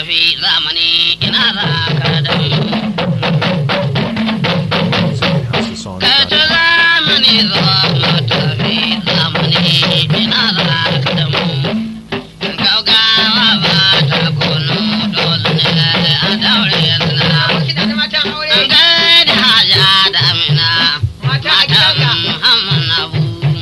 tafi zamani ina za ka da mu ka ci zamani za mu tafi zamani ina za ka da mu gaugawa ba ta kunu dole ne a daure yanzu na an gaida haja da amina matan muhammad abu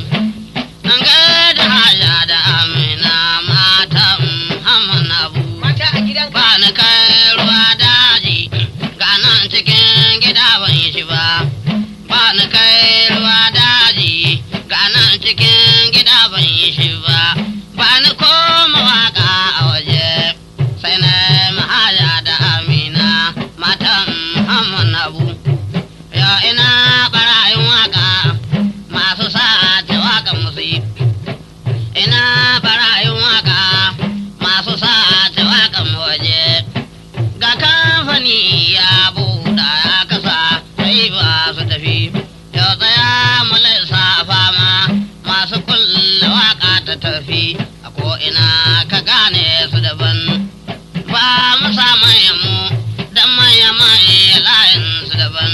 an gaida haja da amina matan muhammad abu ba ni kai ruwa daji ga nan cikin gida ban yi shi ba ba ni kai ruwa daji ga nan cikin gida ban yi shi ba ba ni koma waka a waje sai na mahaja da amina matan muhammad abu ya ina barayin waka masu sa ta waka musu yi ina barayin waka masu sa ta waka waje ga kamfani ya buɗa ya kasa sai ba su tafi yau tsaya mu lissafa ma masu kulla waka ta tafi a ko'ina ka gane su daban ba mu sa manyan mu dan manya manya layin su daban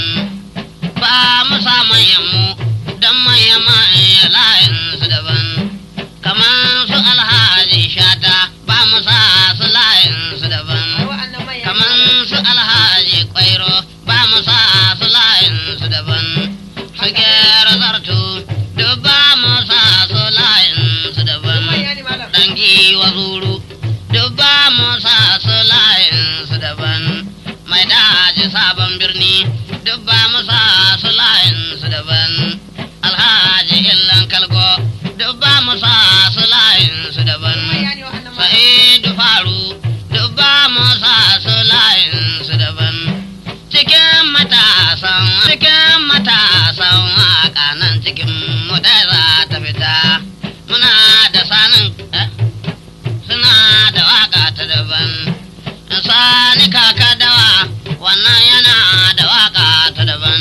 ba mu sa manyan mu dan manya manya layin su daban kamar su alhaji shata ba mu sa su layin su daban kamar su alhaji kwairo ba mu sa su layin su daban su gera zartu duk ba mu sa su layin su daban dangi wa zuru duk ba mu sa su layin su daban mai daji sabon birni duk ba mu sa su layin su daban alhaji illan kalgo duk ba mu sa su layin su daban sa'idu faru duk ba mu sa su layin su daban cikin matasan cikin matasan waka nan cikin mu ɗaya za ta fita muna da sanin eh? suna da waka ta daban sani kaka dawa wannan yana da waka ta daban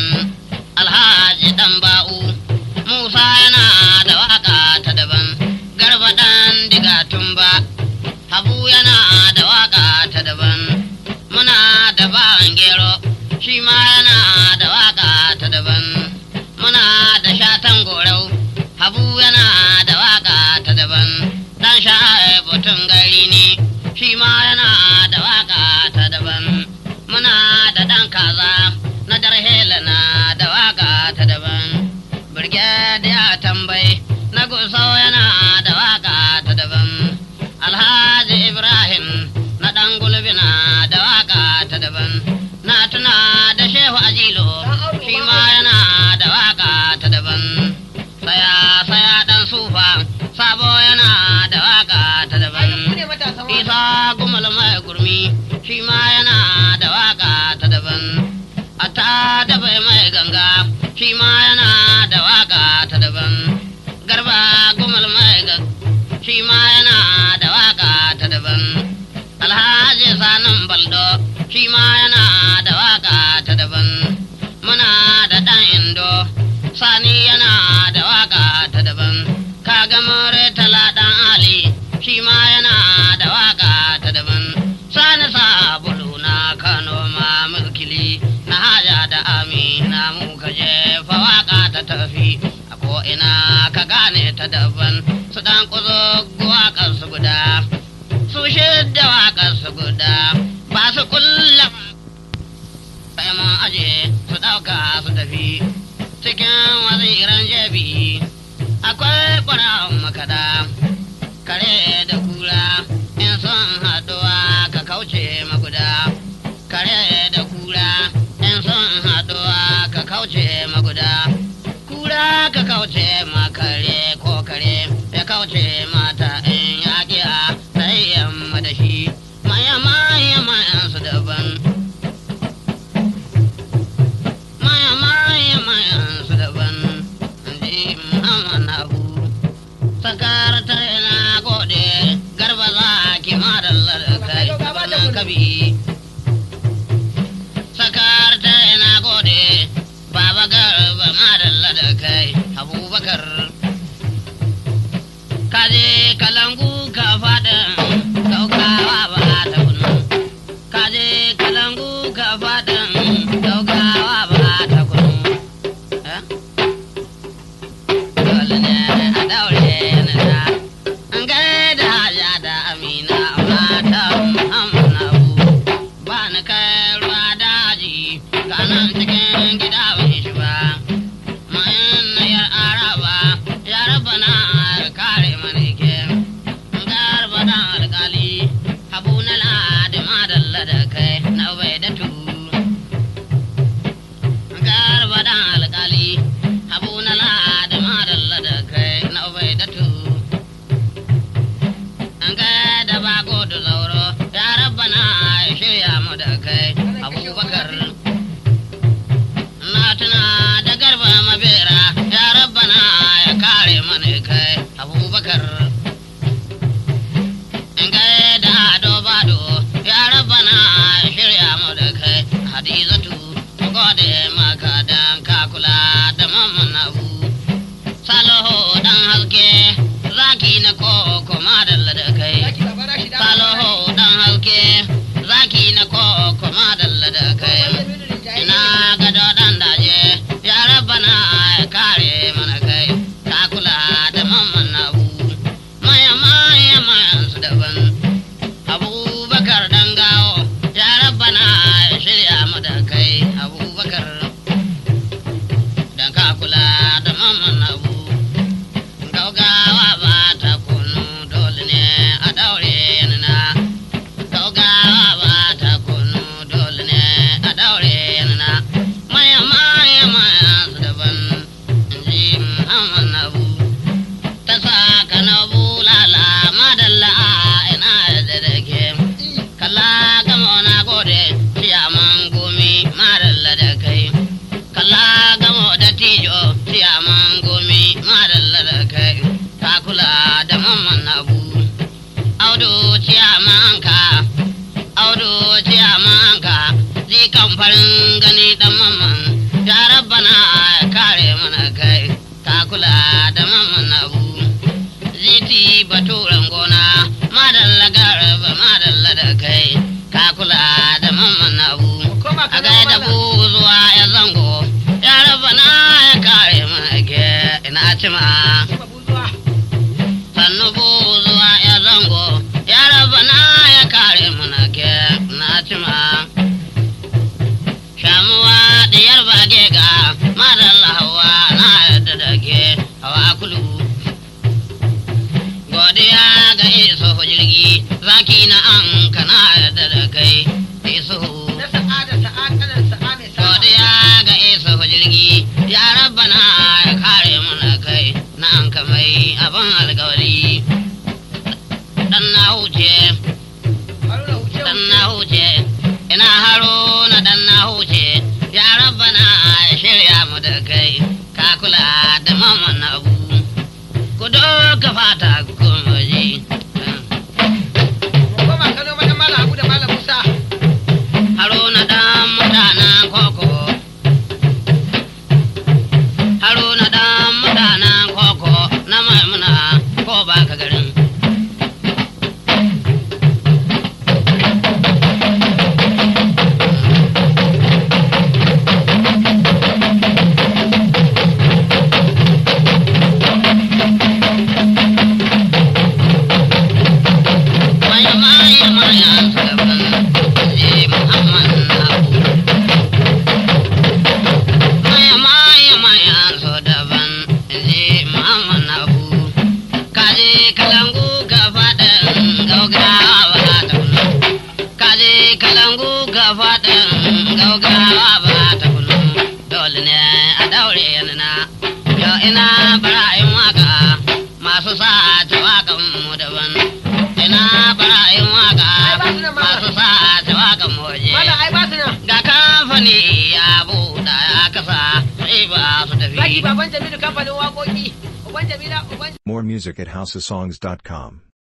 alhaji dan ba'u musa yana da waka ta daban garba dan diga tumba habu yana da waka ta daban muna da bawan gero shi ma yana da waka ta daban muna da shatan gorau habu yana da waka ta daban dan sha'ai butun gari ne shi ma yana da waka ta daban muna da dan kaza na darhela na da waka ta daban birgediya tambayi na gusau yana da waka ta daban alhaji ibrahim na dan gulbi na da waka ta daban na tuna da shehu ajilo shi ma yana da waka ta daban saya saya dan sufa sabo yana da waka ta daban isa gumal mai gurmi shi ma yana da waka ta daban a ta dafa mai ganga shi ma yana da waka ta daban garba gumal mai ganga shi ma yana da waka ta daban alhaji sanin baldo shi ma yana da waka ta daban muna da dan indo sani yana da waka ta daban kaga more tala dan ali shi ma yana da waka ta daban sani sabulu na kano ma mulkili na haja da amina mu ka jefa waka ta tafi a ko ina ka gane ta daban su dan kuzo waƙar su guda su shidda waƙar su guda ba su kulla sai mun aje su ɗauka su tafi cikin waziran jebi akwai ƙwararrun makaɗa kare da kura in sun haɗuwa ka kauce maguda kare da kura in sun haɗuwa ka kauce maguda kura ka kauce ma kare ko kare ya kauce mata in yaƙiya sai yamma da shi maya maya mayan su daban maya maya mayan su daban ji muhammad abu sakar tare na gode garba za ki madalla da kai wannan kabi sakar tare na gode baba garba madalla da kai abubakar kaje kalangu ka fada saukawa ba ta kunu kula da mamman abu ziti baturen gona madalla garba madalla da kai ka kula da mamman abu Koma a kana gaida mala. buzuwa ya zango ya raba na ya kare mana ke ina cima Babuzuwa. sannu buzuwa ya zango ya raba na ya kare mana ke ina cima shamuwa diyar bage ga madalla hawa na yadda da ke hawa kulu godiya ga iso jirgi zaki na an kana yadda da kai iso Na sa'ada sa'a kanan sa'a mai sa'a. godiya ga iso jirgi ya rabbana ya kare mana kai na an kamai abin alkawari dan na huce Haruna huce dan huce. na huce ina haro na dan na huce ya rabbana ya shirya mu da kai ka kula da mamman abu ku doka fata kuma ji Koma kano mana mala Habu da mala Musa. haruna dan mutanen koko haruna dan mutanen koko na maimuna ko ba ka garin Maya maya maya sabon je Muhammad Abu. Maya maya maya so daban je Muhammad Abu. Kaje kalangu ka faɗin gaugawa ba ta kunu. Kaje kalangu ka faɗin gaugawa ba ta kunu. Dole ne a daure yana yau ina bara'in waka masu sa ta wakan mu daban. Ina bara'in waka masu sa ta wakan mu waje. Mala ai ba su nan. Ga kamfani ya buɗa ya kasa sai ba su Zaki tafi. baban Jamilu kamfanin waƙoƙi. Uban Jamila uban More music at houseofsongs.com.